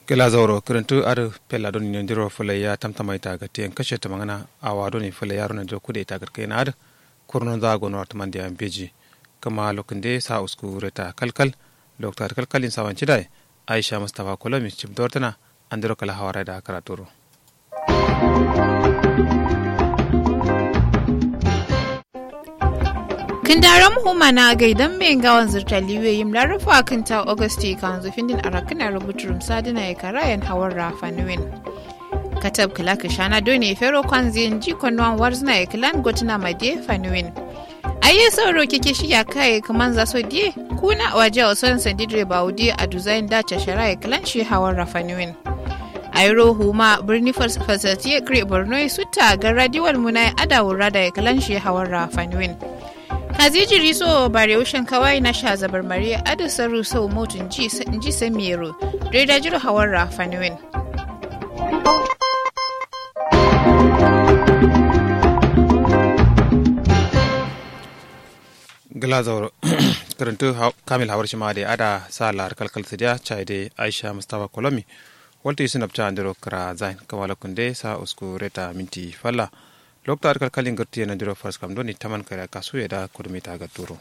kela zauro kirintu ar pella don ni ndiro fule ya tamtama ita ga tiyan kashe ta mangana awa don ni fule yaro na jo kude ita garkai na ad kurnon za go north man dia beji kama lokinde sa usku reta kalkal doktor kalkalin sawan cidai aisha mustafa kolomi cim dortana andiro kala hawara da karaturo Kindaram humana gaidan mai gawan zirtaliwe yim larufa kinta Augusti kan zufindin arakina rubuturum sadina ya karayan hawar rafanuwin. Katab kila kishana doni fero kwanzin ji kwanuwan warzina ya kilan gotuna madiye fanuwin. Aye sauro kike shi ya kai kaman za so die kuna waje wa son sandidre baudi a duzayin dace shara ya kilan shi hawar rafanuwin. Airo huma birni fasatiye kre borno sutta ga radiwal munai adawura da ya kilan shi hawar rafanuwin. Kaziji riso bare ushin kawai na sha zabar mariya adasa ruso motun ji ji samiro reda jiro hawar rafanuwin. gilazor kirintu kamil hawar shi ma da ada sa lar kalkal sidiya chai de aisha mustafa kolomi walti sinap cha andiro kra zain kamala kunde sa usku reta minti falla lokta kalkalin gurti na diro fars kam doni taman kara kasu ya da kurmi ta ga turo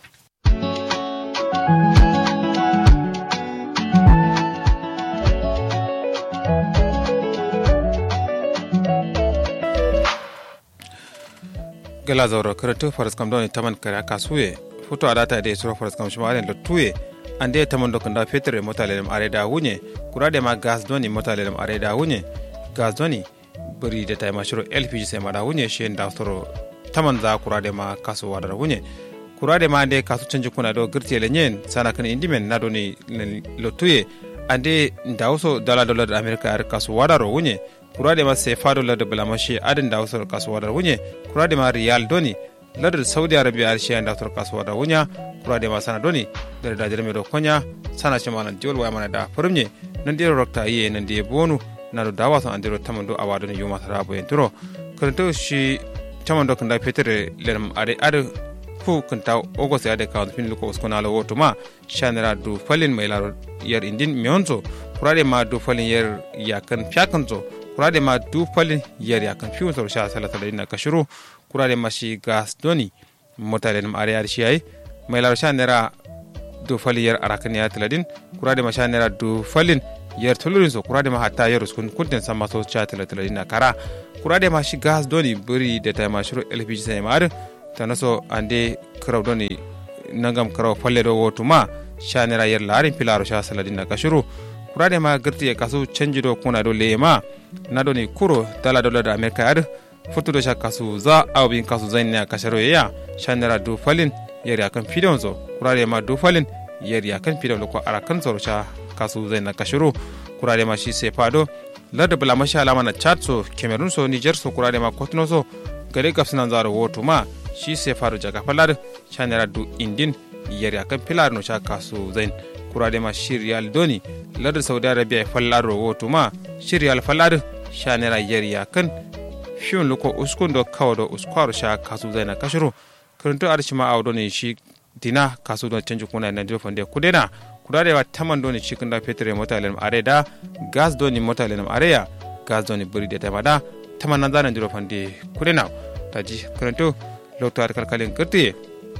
gala zauro karatu faras kam doni taman kara kasu ya foto a data da suro faras kam shimaren lotuye an da taman dokan da fetur mota lelem are da hunye kura da ma gas doni mota lelem are da hunye gas doni bari da taima shiro lpg sai mada hunye shi da soro taman za kura da ma kasu wadar hunye kura da ma ande kasu canji kuna do girti lenyen sana kan indimen na doni lotuye ande da waso dala dolar da amerika ar kasu wadar hunye kura da ma sai fa dolar da bulamashi adin da waso kasu wadar hunye kura da ma riyal doni ladar saudi arabia ar shi da waso kasu wadar hunya kura da ma sana doni da da jirme do konya sana shi manan diol wa mana da furmye nan diro rokta yi nan di bonu na do dawa son andiro tamando awado ne yuma tara bo enturo kanto shi tamando kanda petere lerm are are fu kanta ogos ade ka fin luko uskona lo woto ma shanera du falin mai laro yar indin mionzo kurade ma du falin yar yakan fyakanzo kurade ma du falin yar yakan fiunzo sha salata da ina kashuru kurade ma shi gas doni motare nam are ar shi ai mai laro shanera du falin yar arakan ya tiladin kurade ma shanera du falin yer tulurin so kurade ma hatta yer uskun kunten sama so cha tala tala dina kara kurade ma shi gas doni buri da ta ma shiro lpg sai ma tana so ande kraw doni nangam kraw falle do wotu ma shanera yer larin pilaro sha sala dina kashuru kurade ma girti e kasu canji do kuna do lema na doni kuro dala dola da amerika ar futu do sha kasu za awbin kasu zainna kasharo ya shanera du falin yer yakan fidon zo kurade ma du falin yer yakan fidon ko arakan zoro sha kasu zai na kashiru kurare ma shi sai fado larda bula mashi alama na chad so cameroon so niger so kurare ma kotuno so gare gafsi nan zaro woto ma shi sai fado jaga falar shanera du indin yari akan pilar no sha kasu zain kurare ma shi riyal doni larda saudi arabia fallar ro woto ma shi riyal fallar shanera yari akan fiyon luko uskun do kawo do uskwaro sha kasu zai na kashiru kuruntu arshima awdo ne shi dina kasu don canji kuna na dirfan kudena kudadewa taman doni cikin da fetur mota lenum are da gas doni mota lenum are ya gas doni buri da tema da taman nan zanen diro fande kudena taji karanto lokto ar kalkalin kirtiye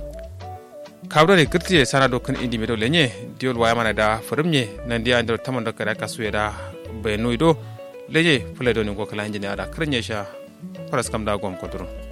kabdo ne kirtiye sana do kan indi medo lenye diol waya mana da furimye nan dia andro taman do kada kasu da bayanu do lenye fule doni go kala injini ada kirnya sha faras kam da gom kodro